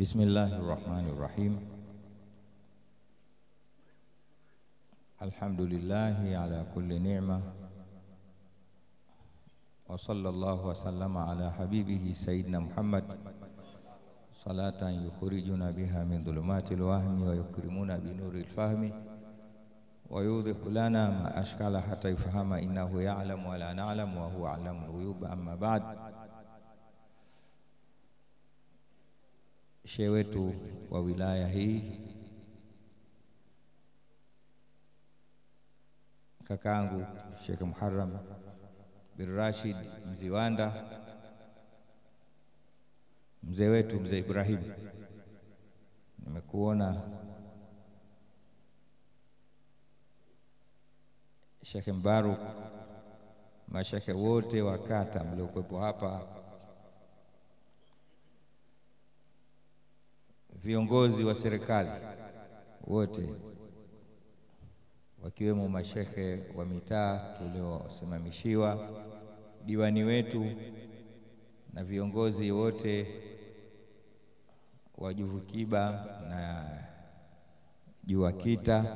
Bismillahi rahmani rahim. Alhamdulillahi ala kulli ni'ma wa sallallahu wa sallama ala habibihi sayyidina Muhammad salatan yukhrijuna biha min dhulumati alwahmi wa yukrimuna bi nuri alfahmi wa yudhihu lana ma ashkala hata yufahama innahu ya'lamu wa la na'lamu wa huwa a'lamu al-ghuyub amma ba'd. Shehe wetu wa wilaya hii kakangu Sheikh Muharram bin Rashid Mziwanda, mzee wetu mzee Ibrahim, nimekuona Sheikh Mbaruk, mashekhe wote wa kata mliokuwepo hapa, viongozi wa serikali wote wakiwemo mashekhe wa mitaa tuliosimamishiwa, diwani wetu na viongozi wote wa Juvukiba na Juakita,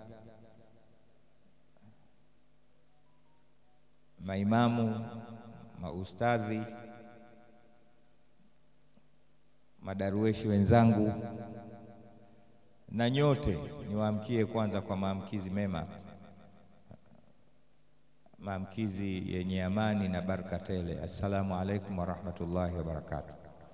maimamu, maustadhi, madarueshi wenzangu na nyote niwaamkie kwanza kwa maamkizi mema, maamkizi yenye amani na baraka tele. Assalamu alaikum warahmatullahi wabarakatuh.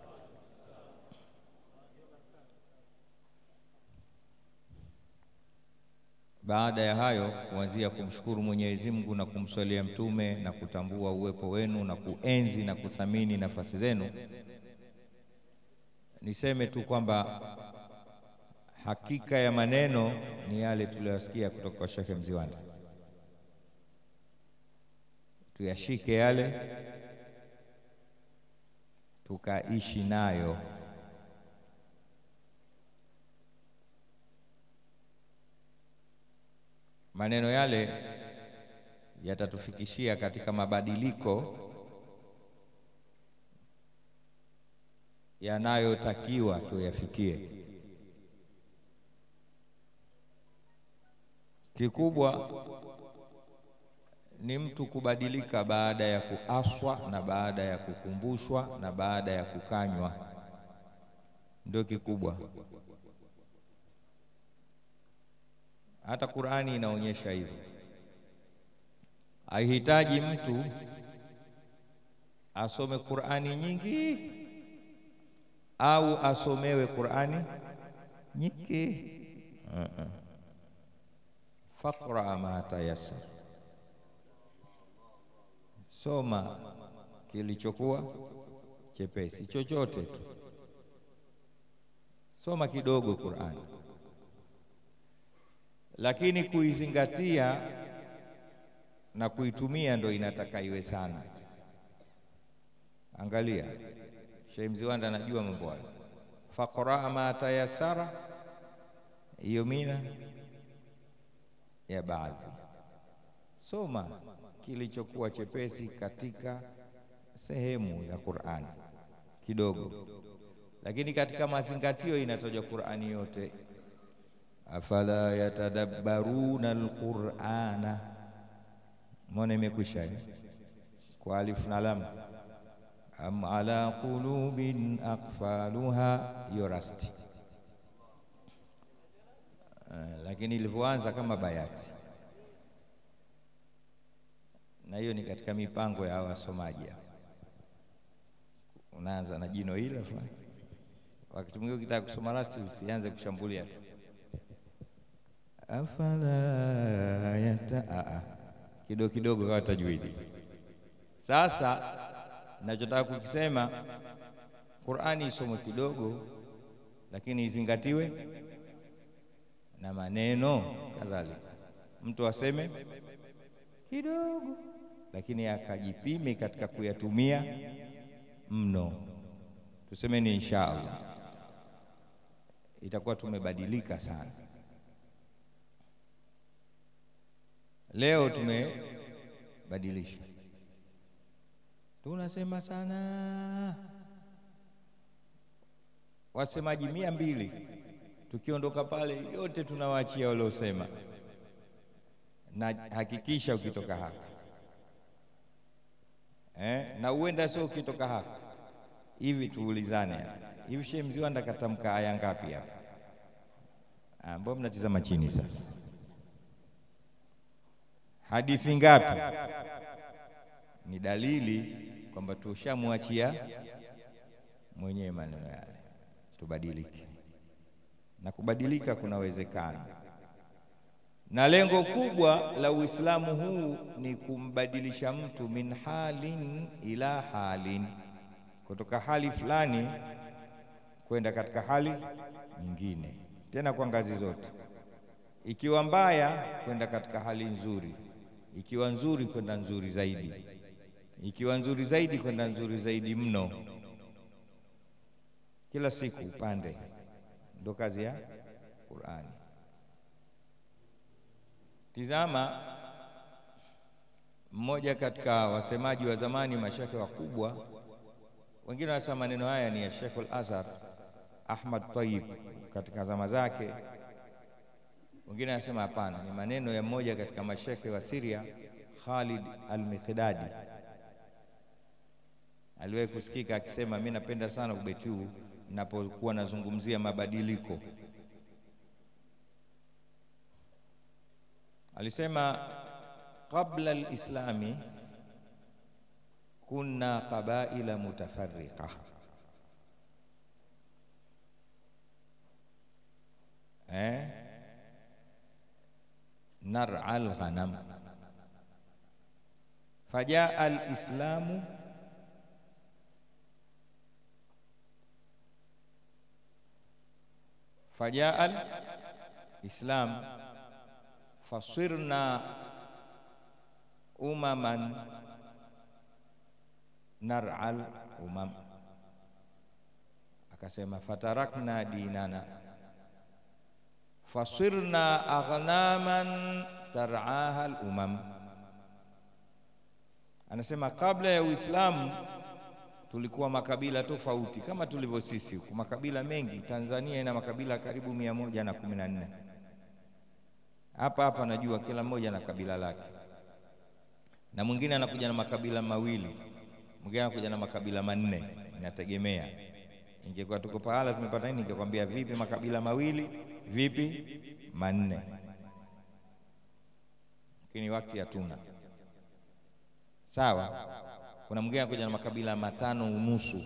Baada ya hayo, kuanzia kumshukuru Mwenyezi Mungu na kumswalia Mtume na kutambua uwepo wenu na kuenzi na kuthamini nafasi zenu, niseme tu kwamba hakika ya maneno ni yale tuliyosikia kutoka kwa Sheikh Mziwanda. Tuyashike yale tukaishi nayo. Maneno yale yatatufikishia katika mabadiliko yanayotakiwa tuyafikie. Kikubwa ni mtu kubadilika baada ya kuaswa na baada ya kukumbushwa na baada ya kukanywa, ndio kikubwa. Hata Qur'ani inaonyesha hivyo. Haihitaji mtu asome Qur'ani nyingi au asomewe Qur'ani nyingi. uh -uh. Faqra ma tayassar, soma kilichokuwa chepesi, chochote tu, soma kidogo Qur'ani, lakini kuizingatia na kuitumia ndo inataka iwe sana. Angalia, Sheikh Mziwanda anajua mambo hayo. Faqra ma tayassara, hiyo mina ya baadhi, soma kilichokuwa chepesi katika sehemu ya Qur'ani kidogo, lakini katika mazingatio inatajwa Qur'ani yote. Afala yatadabbaruna alqur'ana, mbona imekwisha kwa alif na lam, am ala qulubin aqfaluha, hiyo rasti Uh, lakini ilivyoanza kama bayati, na hiyo ni katika mipango ya wasomaji. Unaanza na jino hilo fulani, wakati mwingine ukitaka kusoma rasti usianze kushambulia tu, afala yata kidogo kidogo kawa tajwidi. Sasa nachotaka kukisema, Qur'ani isomwe kidogo, lakini izingatiwe na maneno kadhalika. Mtu aseme kidogo, lakini akajipime katika kuyatumia mno. Tuseme ni insha Allah, itakuwa tumebadilika sana. Leo tumebadilisha, tunasema sana wasemaji mia mbili, tukiondoka pale yote tunawaachia waliosema, na hakikisha ukitoka hapa eh, na uenda sio ukitoka hapa hivi, tuulizane hivi, Sheikh Mziwanda katamka aya ngapi hapa? Mbona mnatizama chini sasa? Hadithi ngapi? Ni dalili kwamba tushamwachia mwenyewe maneno yale, tubadilike. Na kubadilika kunawezekana, na lengo kubwa la Uislamu huu ni kumbadilisha mtu min halin ila halin, kutoka hali fulani kwenda katika hali nyingine, tena kwa ngazi zote, ikiwa mbaya kwenda katika hali nzuri, ikiwa nzuri kwenda nzuri zaidi ikiwa nzuri zaidi kwenda nzuri zaidi mno, kila siku upande. Ndo kazi ya Qur'ani. Tizama, mmoja katika wasemaji wa zamani, mashekhe wakubwa, wengine wanasema maneno haya ni ya Sheikh al-Azhar Ahmad Tayyib katika zama zake, wengine wanasema hapana, ni maneno ya mmoja katika mashekhe wa Syria Khalid al-Miqdadi aliwahi kusikika akisema, mimi napenda sana ubeti huu ninapokuwa nazungumzia mabadiliko. Alisema, qabla alislami kunna qabaila mutafarriqa eh, nar'a alghanam fajaa alislamu fajaa al-islam fasirna umaman nar'al umam, akasema fatarakna dinana fasirna aghnaman tar'aha al-umam. Anasema kabla ya Uislamu tulikuwa makabila tofauti kama tulivyo sisi huku, makabila mengi. Tanzania ina makabila karibu mia moja na kumi na nne. Hapa hapa najua kila mmoja na kabila lake, na mwingine anakuja na makabila mawili, mwingine anakuja na makabila manne, inategemea. Ingekuwa tuko pahala tumepata nini, ningekwambia vipi makabila mawili, vipi manne, lakini wakati hatuna. Sawa kuna mwingine anakuja na makabila matano unusu,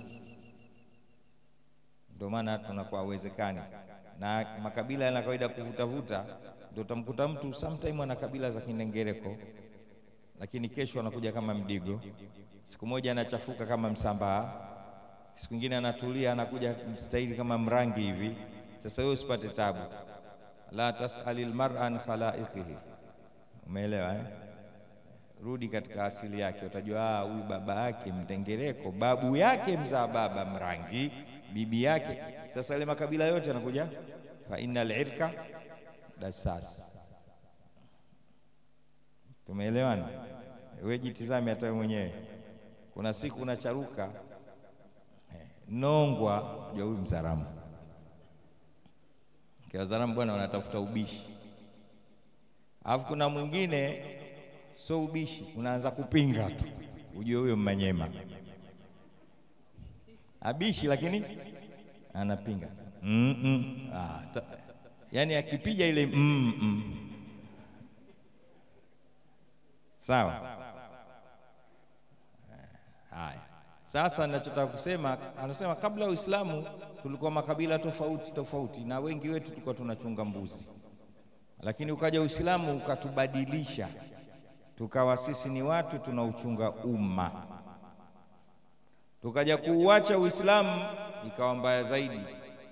ndio maana tunakuwa hawezekani. Na makabila yana kawaida kuvutavuta, ndio utamkuta mtu sometime ana kabila za Kinengereko, lakini kesho anakuja kama Mdigo, siku moja anachafuka kama Msambaa, siku nyingine anatulia anakuja mstahili kama Mrangi hivi. Sasa wewe usipate tabu, la tasalil mar'a an khalaiqihi. Umeelewa eh? Rudi katika asili yake, utajua huyu baba yake Mtengereko, babu yake mzaa baba Mrangi, bibi yake. Sasa ile makabila yote yanakuja fa innal irka dasas. Tumeelewana? Wewe jitizame hata wewe mwenyewe, kuna siku unacharuka Nongwa, ja huyu Mzaramu kwa Wazaramu bwana wanatafuta ubishi, alafu kuna mwingine so ubishi, unaanza kupinga tu, ujue huyo Mmanyema abishi, lakini anapinga mm -mm. Ah, ta, yani akipiga ile mm -mm. Sawa. Haya, sasa ninachotaka kusema, anasema kabla ya Uislamu tulikuwa makabila tofauti tofauti, na wengi wetu tulikuwa tunachunga mbuzi, lakini ukaja Uislamu ukatubadilisha tukawa sisi ni watu tunauchunga umma. Tukaja kuuacha Uislamu, ikawa mbaya zaidi.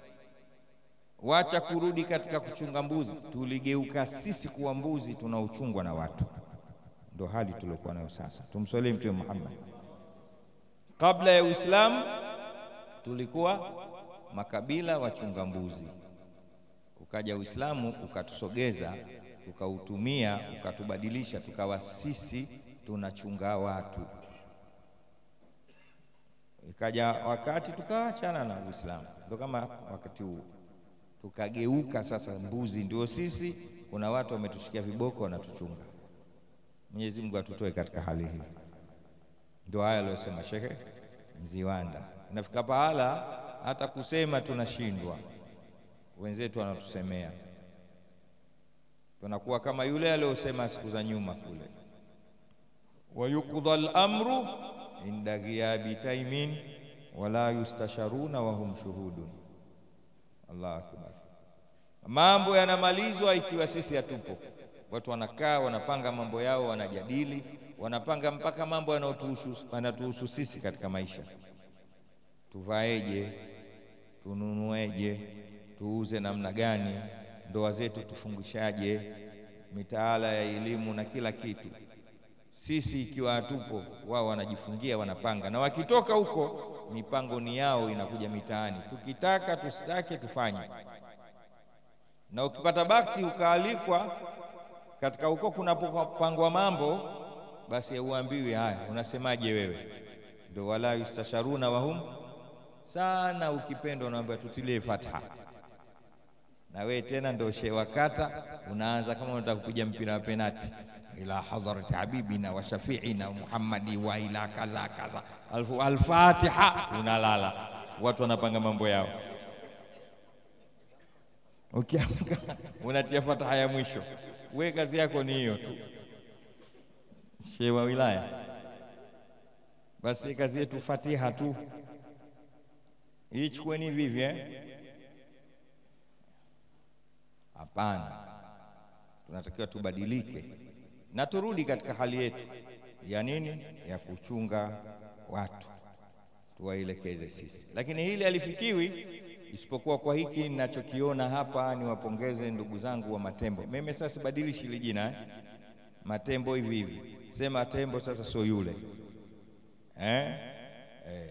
Wacha kurudi katika kuchunga mbuzi, tuligeuka sisi kuwa mbuzi tunaochungwa na watu. Ndo hali tuliokuwa nayo sasa. Tumswalie Mtume Muhammad. Kabla ya Uislamu tulikuwa makabila wachunga mbuzi, ukaja Uislamu ukatusogeza tukautumia ukatubadilisha, tukawa sisi tunachunga watu. Ikaja wakati tukaachana na Uislamu, ndio kama wakati huu tukageuka sasa, mbuzi ndio sisi. Kuna watu wametushikia viboko wanatuchunga. Mwenyezi Mungu atutoe katika hali hii. Ndio haya aliyosema Shekhe Mziwanda. Inafika pahala hata kusema tunashindwa, wenzetu wanatusemea, tunakuwa kama yule aliyosema siku za nyuma kule, wayukdha al-amru inda ghiyabi taimin wala yustasharuna wahum shuhudun. Allahu akbar. Mambo yanamalizwa ikiwa sisi hatupo. Watu wanakaa wanapanga mambo yao, wanajadili, wanapanga mpaka mambo yanatuhusu sisi katika maisha. Tuvaeje? Tununueje? Tuuze namna gani? Ndoa zetu tufungishaje? Mitaala ya elimu na kila kitu. Sisi ikiwa hatupo, wao wanajifungia, wanapanga, na wakitoka huko mipango ni yao, inakuja mitaani, tukitaka tusitake tufanye. Na ukipata bakti ukaalikwa katika huko kunapopangwa mambo, basi hauambiwi haya, unasemaje wewe? Ndio wala yustasharuna wahum sana. Ukipendwa unaambia tutilie fatha, na wewe tena ndio shehe wakata, unaanza kama unataka kupiga mpira wa penati ila hadharati habibina wa shafiina Muhammadi wa ila kadha kadha, alfu alfatiha, unalala. Watu wanapanga mambo yao, ukiamka unatia fataha ya mwisho. We kazi yako ni hiyo tu, shehe wa wilaya. Basi kazi yetu fatiha tu, ichukueni vivyo. Hapana, tunatakiwa tubadilike na turudi katika hali yetu ya nini, ya kuchunga watu, tuwaelekeze sisi. Lakini hili halifikiwi isipokuwa kwa hiki ninachokiona hapa. Niwapongeze ndugu zangu wa Matembo. Mimi sasa sibadilishi hili jina eh? Matembo hivi hivi, sema Tembo sasa, sio yule eh? Eh.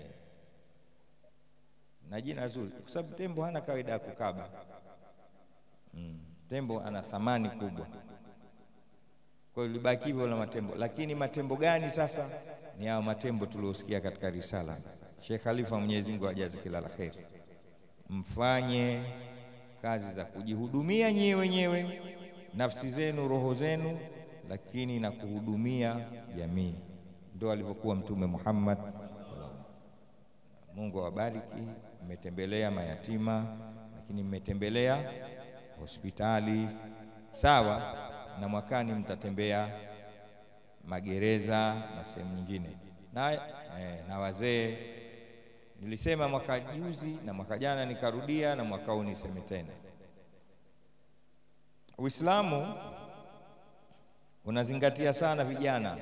na jina zuri, kwa sababu tembo hana kawaida ya kukaba mm. Tembo ana thamani kubwa kwa hiyo libaki hivyo la matembo. Lakini matembo gani sasa? Ni hao matembo tuliosikia katika risala Sheikh Khalifa, Mwenyezi Mungu ajaze kila la kheri. Mfanye kazi za kujihudumia nyewe wenyewe, nafsi zenu, roho zenu, lakini na kuhudumia jamii. Ndio alivyokuwa Mtume Muhammad. Mungu awabariki. Mmetembelea mayatima, lakini mmetembelea hospitali, sawa na mwakani mtatembea magereza na sehemu nyingine na, eh, na wazee. Nilisema mwaka juzi na mwaka jana nikarudia, na mwaka huu niseme tena, Uislamu unazingatia sana vijana,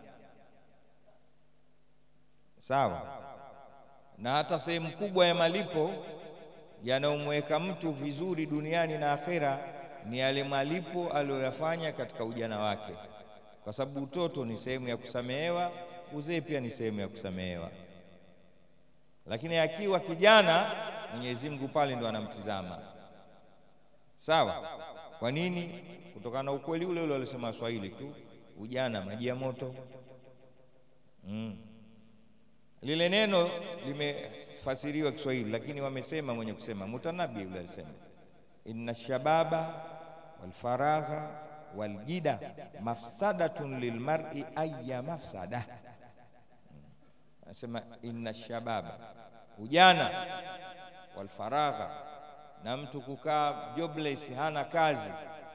sawa, na hata sehemu kubwa ya malipo yanayomweka mtu vizuri duniani na akhera ni yale malipo aliyoyafanya katika ujana wake, kwa sababu utoto ni sehemu ya kusamehewa, uzee pia ni sehemu ya kusamehewa. Lakini akiwa kijana, Mwenyezi Mungu pale ndo anamtizama, sawa. Kwa nini? Kutokana na ukweli ule ule walisema Waswahili tu, ujana maji ya moto. Mm. Lile neno limefasiriwa Kiswahili, lakini wamesema, mwenye kusema Mutanabi yule alisema inna shababa walfaragha waljida mafsadatun lilmar'i ayya mafsada. Anasema inna shababa, ujana, walfaragha, na mtu kukaa jobless, hana kazi,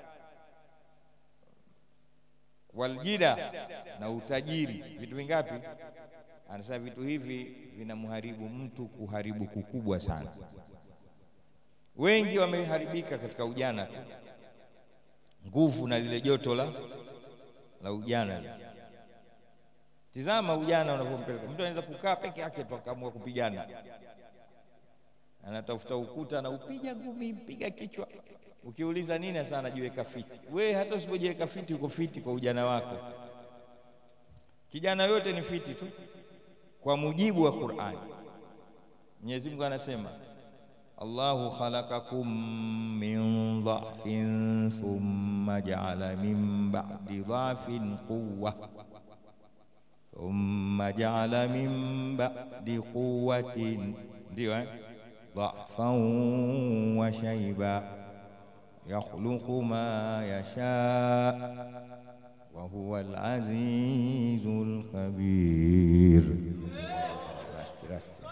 waljida, na utajiri. Vitu vingapi? Anasema vitu hivi vinamharibu mtu kuharibu kukubwa sana. Wengi wameharibika katika ujana tu, nguvu na lile joto la la ujana. Tizama ujana unavyompeleka mtu, anaweza kukaa peke yake tu akaamua kupigana, anatafuta ukuta na upiga ngumi, mpiga kichwa. Ukiuliza nini sasa, anajiweka fiti. We hata usipojiweka fiti, uko fiti kwa ujana wako. Kijana yote ni fiti tu kwa mujibu wa Qur'ani. Mwenyezi Mungu anasema Allahu khalaqakum min dha'fin thumma ja'ala min ba'di dha'fin quwwa thumma jaala min ba'di quwwatin, ndio eh, dha'fan wa shayba yakhluqu ma yasha wa huwa al-azizul khabir. Rasti rasti,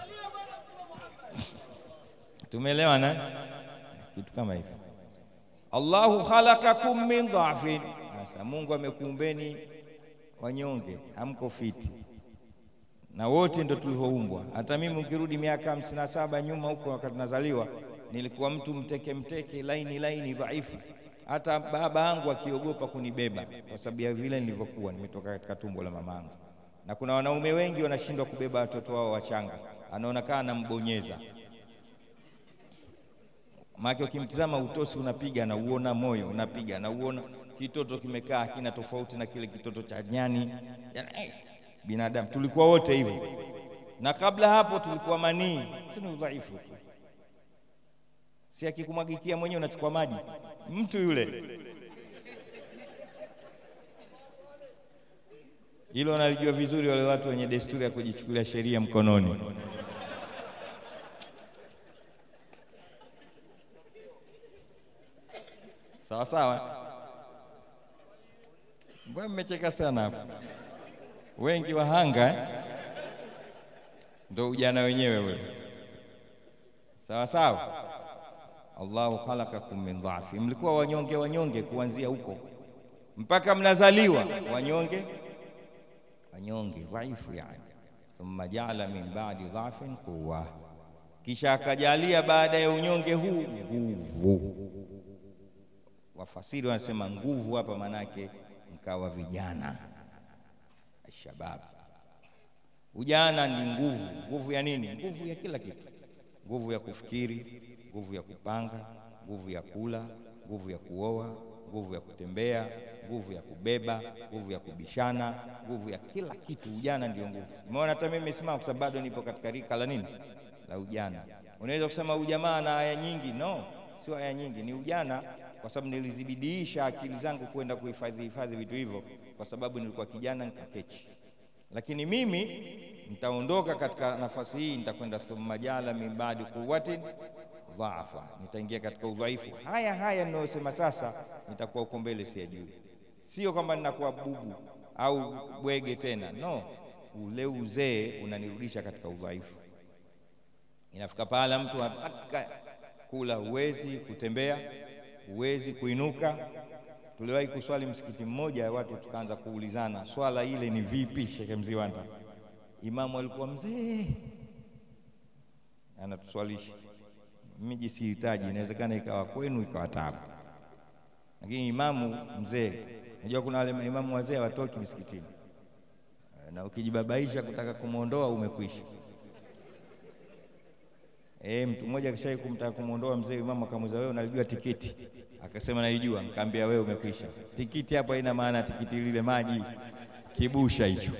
tumeelewana kitu kama hivi. Allahu khalaqakum min dha'fin, sasa Mungu amekuumbeni wanyonge, hamko fiti na wote ndo tulivyoumbwa. Hata mimi ukirudi miaka hamsini na saba nyuma huko, wakati nazaliwa nilikuwa mtu mteke mteke, laini laini, dhaifu. Hata baba yangu akiogopa kunibeba kwa sababu ya vile nilivyokuwa nimetoka katika tumbo la mama yangu. Na kuna wanaume wengi wanashindwa kubeba watoto wao wachanga, anaona kaa anambonyeza maana ukimtizama utosi unapiga na uona moyo unapiga na uona kitoto kimekaa kina tofauti na kile kitoto cha nyani. Yani, binadamu tulikuwa wote hivyo, na kabla hapo tulikuwa manii. Tuna udhaifu tu, si akikumwagikia mwenyewe unachukua maji mtu yule. Hilo wanalijua vizuri wale watu wenye desturi ya kujichukulia sheria mkononi. Sawa sawa, mbona mmecheka sana hapo? Wengi wahanga eh? Ndo ujana wenyewe ule. Sawa sawa, Allahu khalaqakum min dha'fi, mlikuwa wanyonge wanyonge kuanzia huko mpaka mnazaliwa wanyonge wanyonge dhaifu, yani thumma jaala min ba'di dha'fin quwwa, kisha akajalia baada ya unyonge huu nguvu Wafasiri wanasema nguvu hapa manake mkawa vijana, shabab. Ujana ni nguvu. Nguvu ya nini? Nguvu ya kila kitu, nguvu ya kufikiri, nguvu ya kupanga, nguvu ya kula, nguvu ya kuoa, nguvu ya kutembea, nguvu ya kubeba, nguvu ya kubishana, nguvu ya kila kitu. Ujana ndio nguvu. Umeona, hata mimi nimesimama kwa sababu bado nipo katika rika la nini, la ujana. Unaweza kusema ujamaa na aya nyingi, no, sio aya nyingi, ni ujana kwa sababu nilizibidiisha akili zangu kwenda kuhifadhi hifadhi vitu hivyo, kwa sababu nilikuwa kijana nikakechi. Lakini mimi nitaondoka katika nafasi hii, nitakwenda thumma jala min ba'di quwwatin dhaafa, nitaingia katika udhaifu. Haya haya ninayosema sasa, nitakuwa uko mbele, siyajui. Sio kwamba ninakuwa bubu au bwege tena, no. Ule uzee unanirudisha katika udhaifu. Inafika pahala mtu anataka kula, huwezi kutembea huwezi kuinuka. Tuliwahi kuswali msikiti mmoja, watu tukaanza kuulizana swala ile ni vipi. Shekhe Mziwanda, imamu alikuwa mzee, anatuswalisha. Miji sihitaji, inawezekana ikawa kwenu ikawa tabu, lakini imamu mzee. Unajua kuna wale imamu wazee hawatoki msikitini, na ukijibabaisha kutaka kumwondoa umekwisha. E, mtu mmoja akishai kumtaka kumwondoa mzee, imamu akamuuliza wewe unalijua tikiti? Akasema nalijua. Nikamwambia wewe umekwisha. Tikiti hapo haina maana, tikiti lile maji kibusha hicho.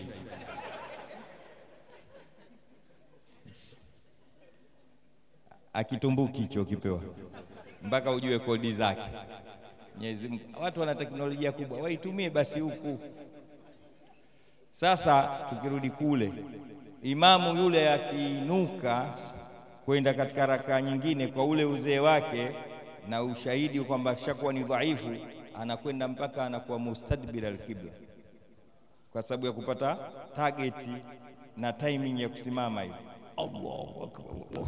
Akitumbuki hicho ukipewa, mpaka ujue kodi zake. Mwenyezi Mungu, watu wana teknolojia kubwa, waitumie basi huku. Sasa tukirudi kule, imamu yule akiinuka kwenda katika rakaa nyingine kwa ule uzee wake na ushahidi kwamba shakuwa ni dhaifu, anakwenda mpaka anakuwa mustadbir alqibla, kwa sababu ya kupata targeti na timing ya kusimama hivi. Allahu akbar,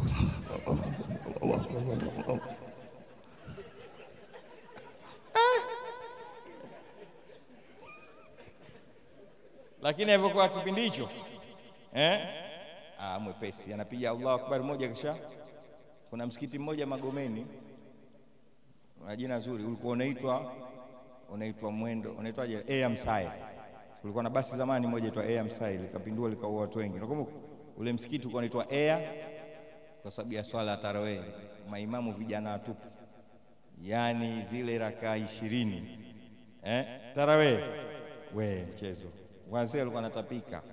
lakini alivyokuwa kipindi hicho eh? Ah, mwepesi anapiga Allahu akbar moja, kisha kuna msikiti mmoja Magomeni, una jina zuri, ulikuwa unaitwa unaitwa mwendo unaitwaje, Air Msai. Kulikuwa na basi zamani moja itwa Air Msai, likapindua likaua watu wengi. Nakumbuka ule msikiti ulikuwa unaitwa Air kwa sababu ya swala ya tarawih, maimamu vijana watupu, yaani zile rakaa ishirini eh, tarawih we mchezo, wazee walikuwa wanatapika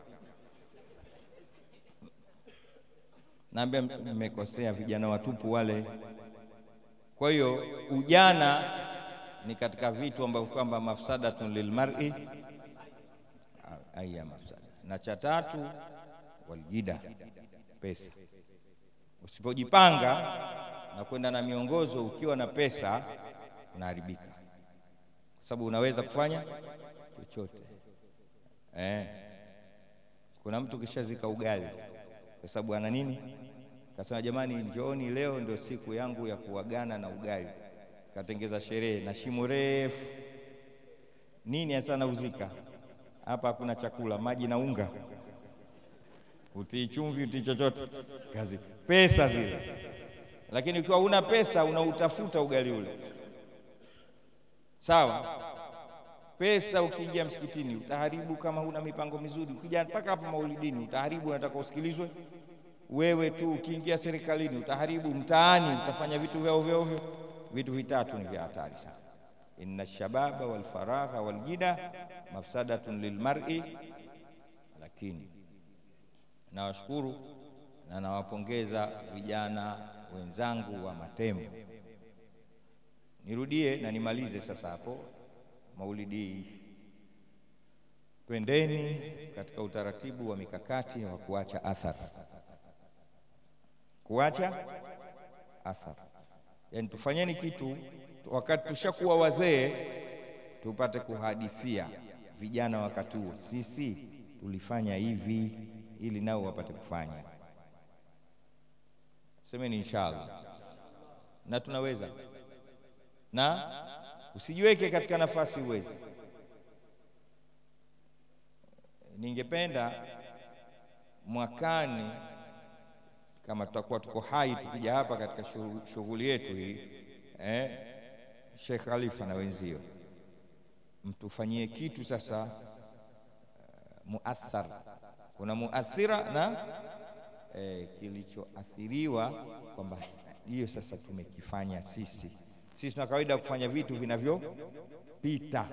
Naambia mmekosea, vijana watupu wale. Kwa hiyo ujana ni katika vitu ambavyo kwamba mafsadatun lilmar'i aya mafsada, na cha tatu waljida, pesa. Usipojipanga na kwenda na miongozo ukiwa na pesa, unaharibika, kwa sababu unaweza kufanya chochote eh. Kuna mtu kishazika ugali kwa sababu ana nini, kasema jamani, njooni leo ndio siku yangu ya kuagana na ugali, katengeza sherehe na shimo refu nini hasa nauzika hapa, hakuna chakula, maji na unga, utii chumvi, utii chochote, kazi pesa zile. Lakini ukiwa una pesa unautafuta ugali ule, sawa. Pesa ukiingia msikitini utaharibu, kama huna mipango mizuri. Ukija mpaka hapa maulidini utaharibu, unataka usikilizwe wewe tu. Ukiingia serikalini utaharibu, mtaani utafanya vitu vya ovyo ovyo. Vitu vitatu ni vya hatari sana. Inna shababa wal faragha wal jida mafsadatun lilmar'i. Lakini nawashukuru na nawapongeza vijana wenzangu wa Matembo. Nirudie na nimalize sasa hapo maulidi, twendeni katika utaratibu wa mikakati wa kuacha athari, kuacha athari, yaani tufanyeni kitu wakati tushakuwa wazee tupate kuhadithia vijana wakati huo, sisi tulifanya hivi, ili nao wapate kufanya. Semeni inshallah, na tunaweza. Na usijiweke katika nafasi uwezi. Ningependa mwakani, kama tutakuwa tuko hai, tukija hapa katika shughuli yetu hii eh, Sheikh Khalifa na wenzio mtufanyie kitu sasa, uh, muathar. Kuna muathira na eh, kilichoathiriwa kwamba hiyo sasa tumekifanya sisi. Sisi tuna kawaida ya kufanya vitu vinavyopita,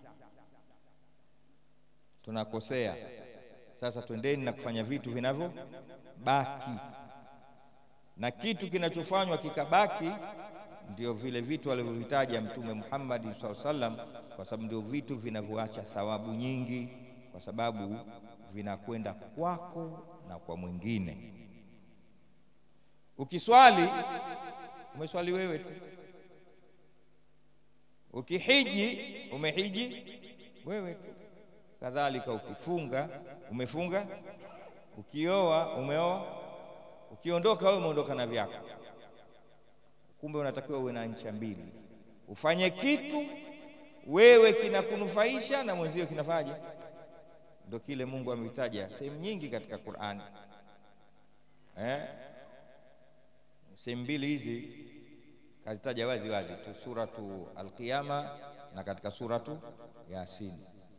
tunakosea. Sasa twendeni na kufanya vitu vinavyobaki, na kitu kinachofanywa kikabaki ndio vile vitu alivyovitaja Mtume Muhammad sallallahu alaihi wasallam, kwa sababu ndio vitu vinavyoacha thawabu nyingi, kwa sababu vinakwenda kwako na kwa mwingine. Ukiswali umeswali wewe tu, ukihiji umehiji wewe tu, kadhalika ukifunga umefunga, ukioa umeoa, ukiondoka wewe umeondoka na vyako. Kumbe unatakiwa uwe na ncha mbili, ufanye kitu wewe kinakunufaisha na mwenzio kinafaje. Ndio kile Mungu ametaja sehemu nyingi katika Qur'ani eh? Sehemu mbili hizi kazitaja wazi wazi tu, suratu Al-Qiyama na katika suratu Yasin,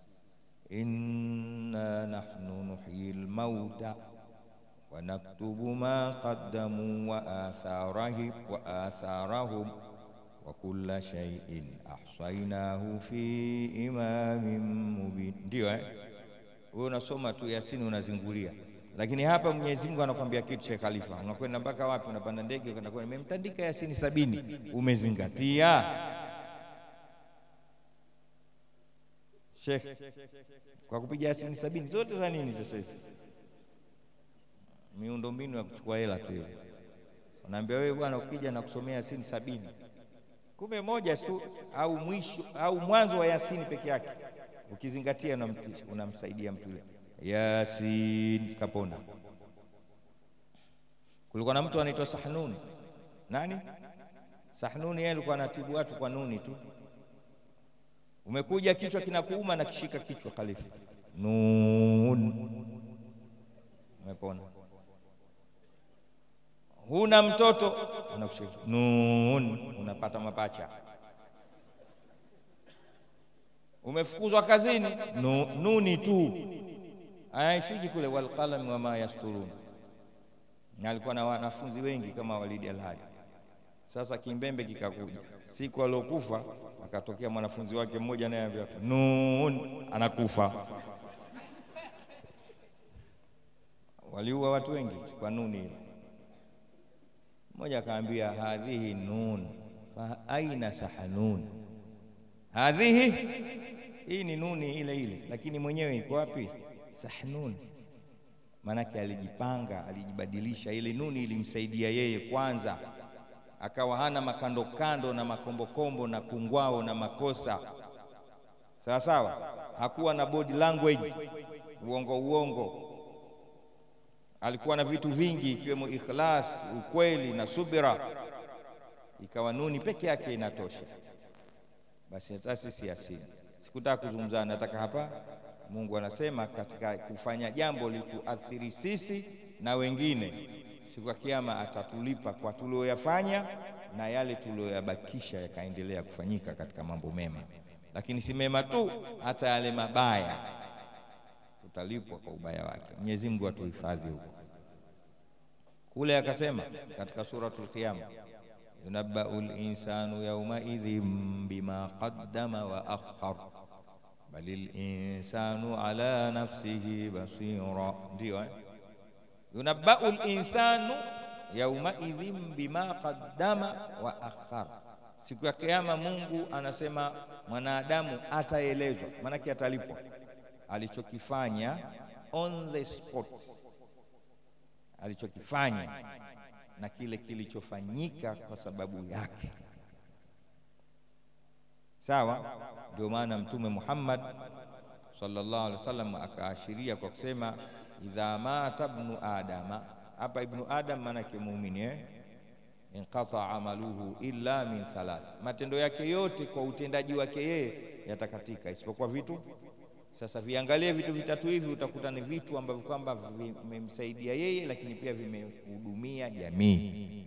inna nahnu nuhyi al-mauta wa naktubu ma qaddamu wa atharahum wa atharahum wa kulla shay'in ahsaynahu fi imamin mubin. Ndio eh? Wewe unasoma tu Yasini unazingulia, lakini hapa Mwenyezi Mungu anakuambia kitu. Sheikh Khalifa, unakwenda mpaka wapi? Unapanda ndege ukaenda kwa, nimemtandika Yasini sabini. Umezingatia Sheikh kwa kupiga Yasini sabini zote za nini? Sasa hizi miundombinu ya kuchukua hela tu hiyo. Unaambia wewe bwana, ukija na kusomea Yasini sabini, kumbe moja tu au mwisho au mwanzo wa Yasini peke yake ukizingatia unamsaidia mtu yule. Yasin kapona. Kulikuwa na mtu anaitwa Sahnuni. Nani Sahnuni? Yeye alikuwa anatibu watu kwa nuni tu. Umekuja kichwa kinakuuma na kishika kichwa Khalifa, nun, umepona. Huna mtoto, anakushika nun, unapata mapacha umefukuzwa kazini, nu, nuni tu haifiki kule, walqalami wama yasturun. Na alikuwa na wanafunzi wengi kama Walidi Alhadi. Sasa kimbembe kikakuja, siku aliokufa akatokea mwanafunzi wake mmoja, naye ambia nun, anakufa. Waliua watu wengi kwa nuni ile. Mmoja akaambia hadhihi nun fa aina sahanun hadhihi hii ni nuni ile ile, lakini mwenyewe iko wapi? Sahnun, maanake alijipanga, alijibadilisha. Ile nuni ilimsaidia yeye kwanza, akawa hana makando kando na makombokombo na kungwao na makosa sawa sawa. Hakuwa na body language uongo uongo, alikuwa na vitu vingi ikiwemo ikhlas, ukweli na subira. Ikawa nuni peke yake inatosha. Basi hata sisi Yasin, sikutaka kuzungumza, nataka hapa. Mungu anasema katika kufanya jambo lituathiri sisi na wengine, siku ya Kiyama atatulipa kwa tulioyafanya na yale tulioyabakisha yakaendelea kufanyika katika mambo mema, lakini si mema tu, hata yale mabaya tutalipwa kwa ubaya wake. Mwenyezi Mungu atuhifadhi huko. Kule akasema katika suratul Qiyama, yunabbau linsanu yaumaidhin bima qaddama wa akhar balil insanu ala nafsihi basira. Ndio eh? yunabbau linsanu yaumaidhin bima qaddama wa akhar. Siku ya Kiyama Mungu anasema mwanadamu ataelezwa, maanake atalipwa alichokifanya on the spot, alichokifanya na kile kilichofanyika kwa sababu yake. Sawa, ndio maana Mtume Muhammad sallallahu alaihi wasallam akaashiria kwa kusema idha mata ibnu adama. Hapa ibnu adam maanake muumini eh? inqata amaluhu illa min thalath, matendo yake yote kwa utendaji wake yeye yatakatika isipokuwa vitu sasa viangalie vitu vitatu hivi, utakuta ni vitu ambavyo kwamba vimemsaidia yeye, lakini pia vimehudumia jamii.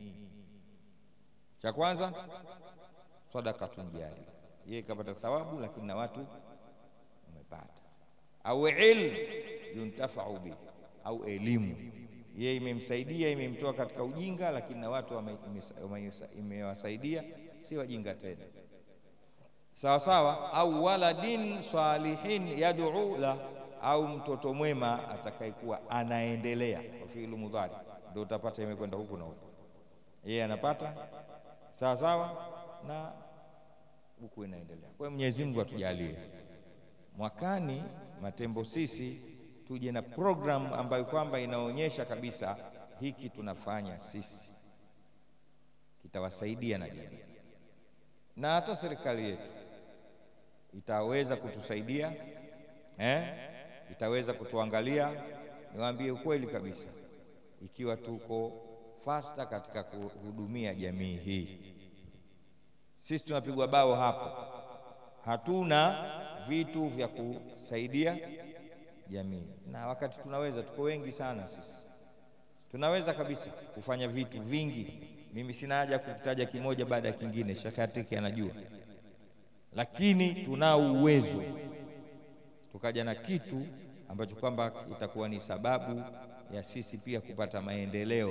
Cha kwanza sadakatun jari, yeye kapata thawabu, lakini na watu wamepata. Au ilm yuntafau bihi, au elimu yeye imemsaidia, imemtoa katika ujinga, lakini na watu imewasaidia, si wajinga tena sawa sawa, au waladin salihin yad'u la, au mtoto mwema atakayekuwa anaendelea kwa fi'lu mudhari, ndio utapata imekwenda huku na huku, yeye anapata sawa sawa na huku inaendelea. Kwa hiyo Mwenyezi Mungu atujalie mwakani Matembo sisi tuje na program ambayo kwamba inaonyesha kabisa hiki tunafanya sisi kitawasaidia na jamii na hata serikali yetu itaweza kutusaidia eh? Itaweza kutuangalia. Niwaambie ukweli kabisa, ikiwa tuko fasta katika kuhudumia jamii hii, sisi tunapigwa bao hapo, hatuna vitu vya kusaidia jamii, na wakati tunaweza, tuko wengi sana sisi, tunaweza kabisa kufanya vitu vingi. Mimi sina haja kukitaja kimoja baada ya kingine, Sheikh Atiki anajua lakini tunao uwezo tukaja na kitu ambacho kwamba itakuwa ni sababu ya sisi pia kupata maendeleo.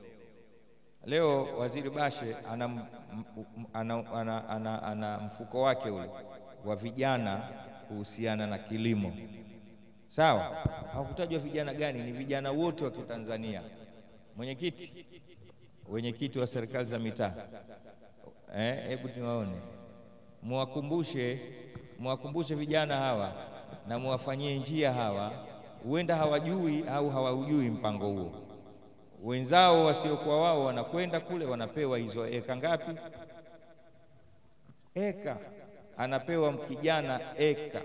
Leo Waziri Bashe ana, ana, ana, ana, ana mfuko wake ule wa vijana kuhusiana na kilimo, sawa. Hawakutajwa vijana gani, ni vijana wote wa Kitanzania. Mwenyekiti, wenyekiti wa serikali za mitaa, hebu eh, niwaone muwakumbushe muwakumbushe vijana hawa na muwafanyie njia hawa, huenda hawajui au hawaujui mpango huo. Wenzao wasiokuwa wao wanakwenda kule, wanapewa hizo eka ngapi? Eka anapewa kijana eka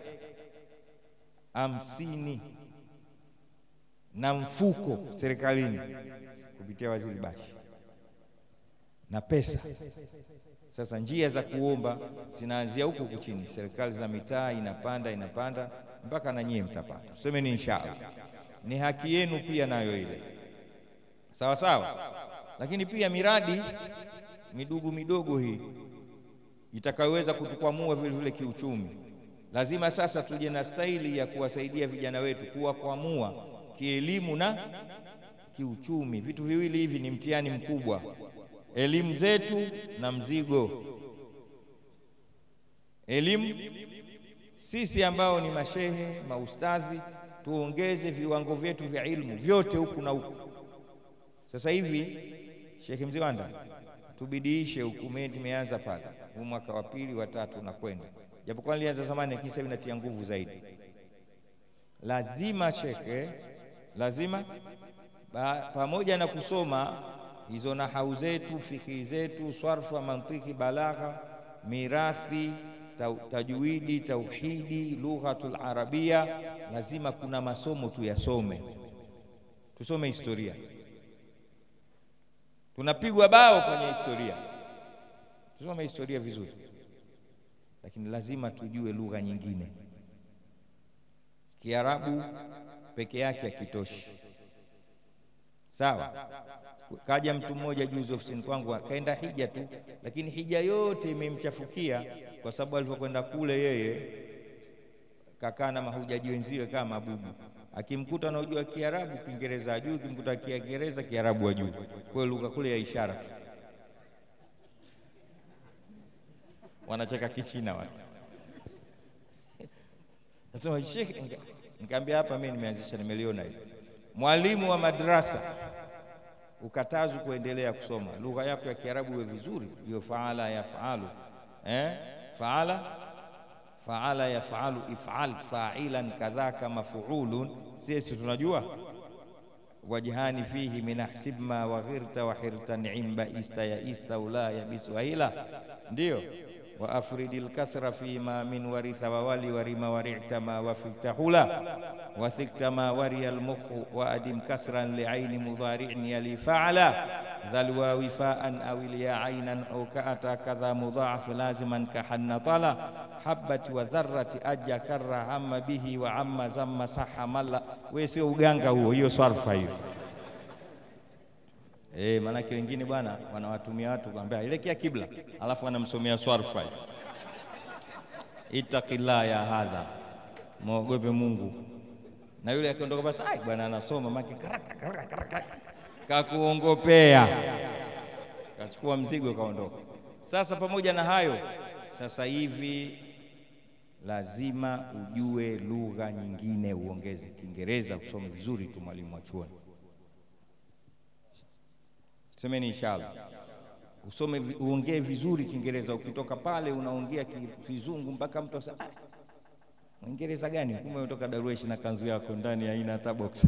hamsini na mfuko serikalini kupitia Waziri Bashi na pesa sasa njia za kuomba zinaanzia huku huku chini, serikali za mitaa inapanda inapanda mpaka na nyie mtapata. Tusemeni inshallah, ni haki yenu pia nayo ile, sawa sawa. Lakini pia miradi midogo midogo hii itakayoweza kutukwamua vile vile kiuchumi, lazima sasa tuje na staili ya kuwasaidia vijana wetu kuwakwamua kielimu na kiuchumi. Vitu viwili hivi ni mtihani mkubwa elimu zetu na mzigo. Elimu sisi ambao ni mashehe maustadhi, tuongeze viwango vyetu vya ilmu vyote huku na huku. Sasa hivi Sheikh Mziwanda, tubidiishe huku, tumeanza pale huu mwaka wa pili wa tatu na kwenda, japokuwa nilianza zamani, lakini sasa inatia nguvu zaidi. lazima shekhe, lazima ba, pamoja na kusoma hizo nahau zetu, fikhi zetu, swarfa, mantiki, balagha, mirathi, tajwidi, tauhidi, lughatul arabia, lazima kuna masomo tuyasome, tusome historia. Tunapigwa bao kwenye historia, tusome historia vizuri, lakini lazima tujue lugha nyingine. Kiarabu peke yake hakitoshi. Sawa, kaja mtu mmoja juzi ofisini kwangu akaenda hija tu, lakini hija yote imemchafukia kwa sababu alivyokwenda kule yeye kakaa na mahujaji wenziwe kama mabubu. Akimkuta anaojua Kiarabu, Kiingereza ajui, akimkuta Kiingereza, Kiarabu ajui. Kwa hiyo lugha kule ya ishara, wanacheka Kichina watu. Nasema Sheikh, nikamwambia hapa mimi nimeanzisha, nimeliona hili mwalimu wa madrasa ukatazu kuendelea kusoma lugha yako ya Kiarabu iwe vizuri, hiyo faala yafalu, eh? faala faala yafalu, ifal fa'ilan kadhaka mafuulun. Sisi tunajua wajhani fihi min ahsib ma waghirta wa hirta ni'imba ista ya ista ula ya biswahila, ndio wa afridil kasra fi ma min waritha wa wali warima warita ma wafita hula wathikta ma wariya almukhu wa adim kasran liaini mudhari'in yali fa'ala dhalwa wifaan aw ya aynan aw ka'ata kadha mudha'af laziman kahanna tala habati wa dharrati ajja karra hamma bihi wa amma zamma saha malla. We sio uganga huo, hiyo swarfa hiyo. Eh, maanake wengine bwana wanawatumia watu kwambia elekea kibla, alafu anamsomea swarfa. Ittaqillah ya hadha, mwogope Mungu. Na yule akiondoka basi, ai bwana anasoma maki kakuongopea, kachukua mzigo kaondoka. Sasa pamoja na hayo, sasa hivi lazima ujue lugha nyingine, uongeze Kiingereza, usome vizuri tu, mwalimu wa chuoni Semeni inshallah, usome uongee vizuri Kiingereza. Ukitoka pale unaongea Kizungu mpaka mtu asa, ah, Mwingereza gani? Kumbe umetoka Darwesh na kanzu yako ndani haina hata box.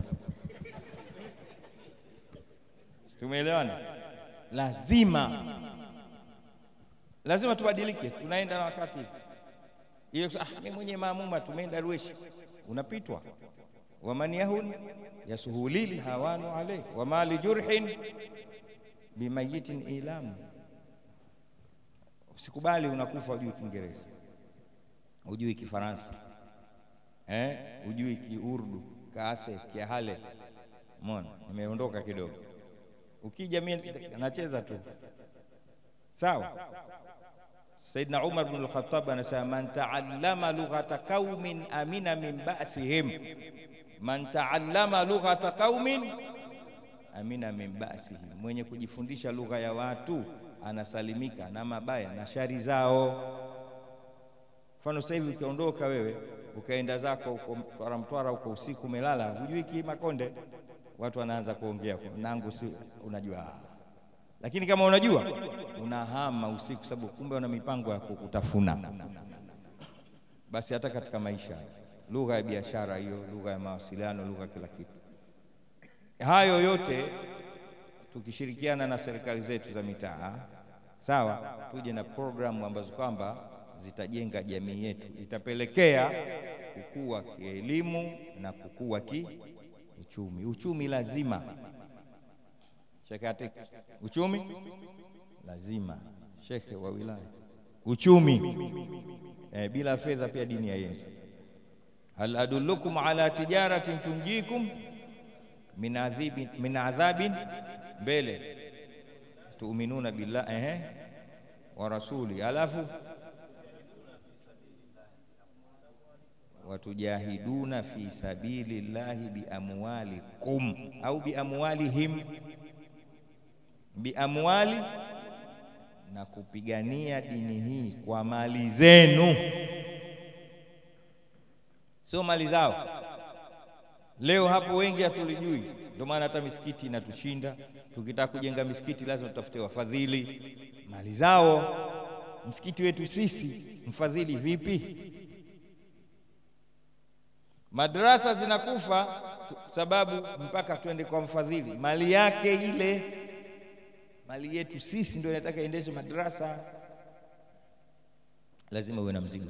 Tumeelewana? Lazima lazima tubadilike, tunaenda na wakati ile. Ah, mimi mwenye maamuma tumeenda Darwesh, unapitwa waman yahun yasuhulil hawanu alayhi wama lijurhin bimayitin ilamu. Usikubali unakufa ujui Kiingereza, ujui Kifaransa, eh, ujui Kiurdu, Kaase, Kiahale. Mona, nimeondoka kidogo. Ukija mimi nacheza tu sawa. Saidna Umar bin al-Khattab anasema man taallama lughata qaumin amina min ba'sihim, man taallama lughata qaumin amina min ba'sihi, mwenye kujifundisha lugha ya watu anasalimika na mabaya na shari zao. Mfano sasa hivi ukiondoka wewe ukaenda zako huko Mtwara, Mtwara huko usiku umelala, hujui Kimakonde, watu wanaanza kuongea nangu, si unajua. Lakini kama unajua unahama usiku, sababu kumbe wana mipango ya kukutafuna. Basi hata katika maisha, lugha ya biashara hiyo, lugha ya mawasiliano, lugha kila kitu hayo yote tukishirikiana na serikali zetu za mitaa, sawa, tuje na programu ambazo kwamba zitajenga jamii yetu, itapelekea kukua kielimu na kukua kiuchumi. Uchumi lazima shekhe, uchumi lazima shekhe wa wilaya, uchumi eh, bila fedha pia dini haiendi. hal adullukum ala tijaratin tunjikum min adhibin min adhabin mbele tuuminuna billah ehe wa rasuli, alafu watujahiduna fi sabili llahi biamwalikum au biamwalihim, biamwali, na kupigania dini hii kwa mali zenu, sio mali zao. Leo hapo wengi hatulijui, ndio maana hata misikiti inatushinda. Tukitaka kujenga misikiti lazima tutafute wafadhili, mali zao. Msikiti wetu sisi mfadhili vipi? Madrasa zinakufa sababu mpaka twende kwa mfadhili, mali yake ile, mali yetu sisi ndio inataka iendeshe madrasa. Lazima uwe na mzigo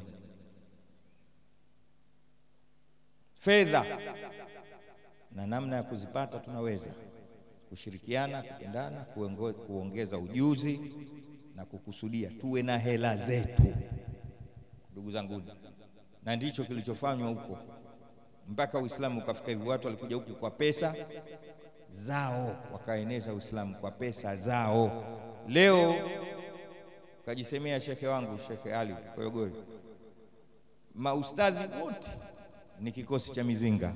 fedha na namna ya kuzipata, tunaweza kushirikiana, kupendana, kuongeza ujuzi na kukusudia tuwe na hela zetu, ndugu zangu, na ndicho kilichofanywa huko mpaka Uislamu ukafika hivi. Watu walikuja huku kwa pesa zao, wakaeneza Uislamu kwa pesa zao. Leo kajisemea shekhe wangu Shekhe Ali Koyogori, maustadhi wote ni kikosi cha mizinga.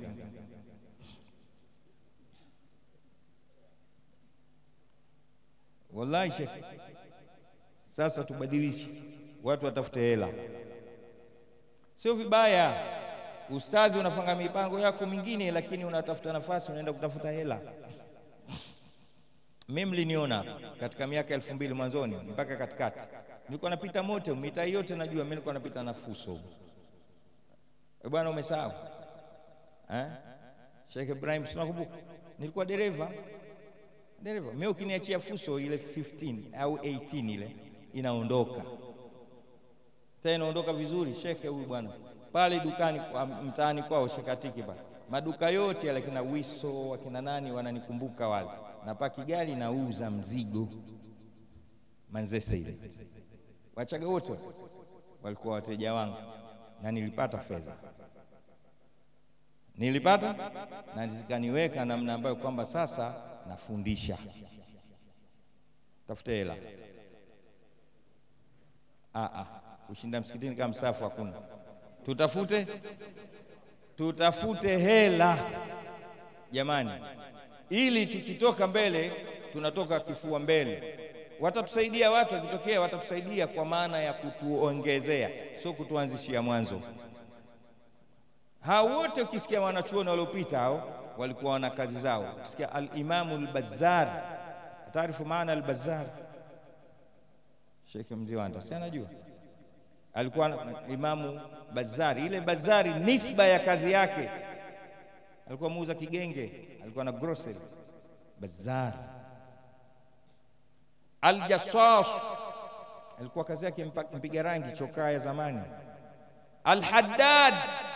Wallahi shekhe, sasa tubadilishe, watu watafute hela, sio vibaya. Ustadhi unafanya mipango yako mingine, lakini unatafuta nafasi, unaenda kutafuta hela. Mimi mliniona katika miaka elfu mbili mwanzoni mpaka katikati, nilikuwa napita mote mitaa yote, najua mimi nilikuwa napita na fuso. E bwana, umesahau eh? Sheikh Ibrahim, sinakumbuka nilikuwa dereva dereva. Mimi ukiniachia fuso ile 15 au 18 ile inaondoka tena, inaondoka vizuri. Shekhe huyu bwana pale dukani kwa mtaani kwao Shekatiki pale, maduka yote yale kina Wiso wakina nani wananikumbuka wale, na paki gari nauza mzigo Manzese ile, Wachaga wote walikuwa wateja wangu, na nilipata fedha, nilipata na zikaniweka namna ambayo kwamba sasa nafundisha. Tafute hela kushinda msikitini kama msafu hakuna Tutafute, tutafute hela jamani, ili tukitoka mbele tunatoka kifua mbele. Watatusaidia watu, wakitokea watatusaidia kwa maana ya kutuongezea, sio kutuanzishia mwanzo. Hao wote ukisikia wanachuoni waliopita hao walikuwa wana kazi zao. Ukisikia al-Imamu al-Bazzar, taarifu maana al-Bazzar, Sheikh Mziwanda si anajua alikuwa Imamu Bazari. Ile Bazari nisba ya kazi yake, alikuwa muuza kigenge, alikuwa na grocery. Bazari Aljassas alikuwa kazi yake mpiga rangi chokaa ya zamani. Alhaddad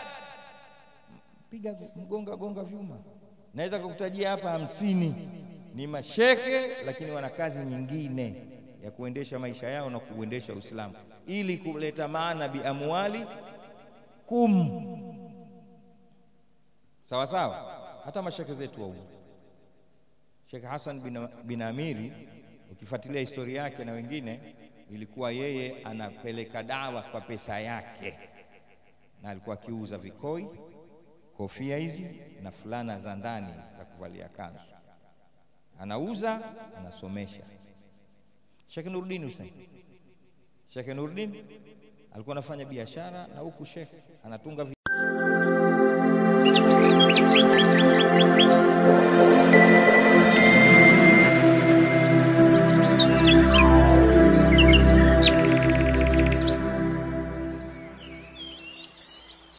piga mgonga gonga vyuma, naweza kukutajia hapa hamsini. Ni mashekhe lakini wana kazi nyingine ya kuendesha maisha yao na kuendesha Uislamu ili kuleta maana bi amwali kum sawa sawa. Hata mashekhe zetu wa huko, Sheikh Hassan bin, bin Amiri ukifuatilia historia yake na wengine, ilikuwa yeye anapeleka dawa kwa pesa yake, na alikuwa akiuza vikoi, kofia hizi na fulana za ndani za kuvalia kanzu, anauza anasomesha. Sheikh Nuruddin Hussein Sheikh Nuruddin alikuwa anafanya biashara na huku Sheikh anatunga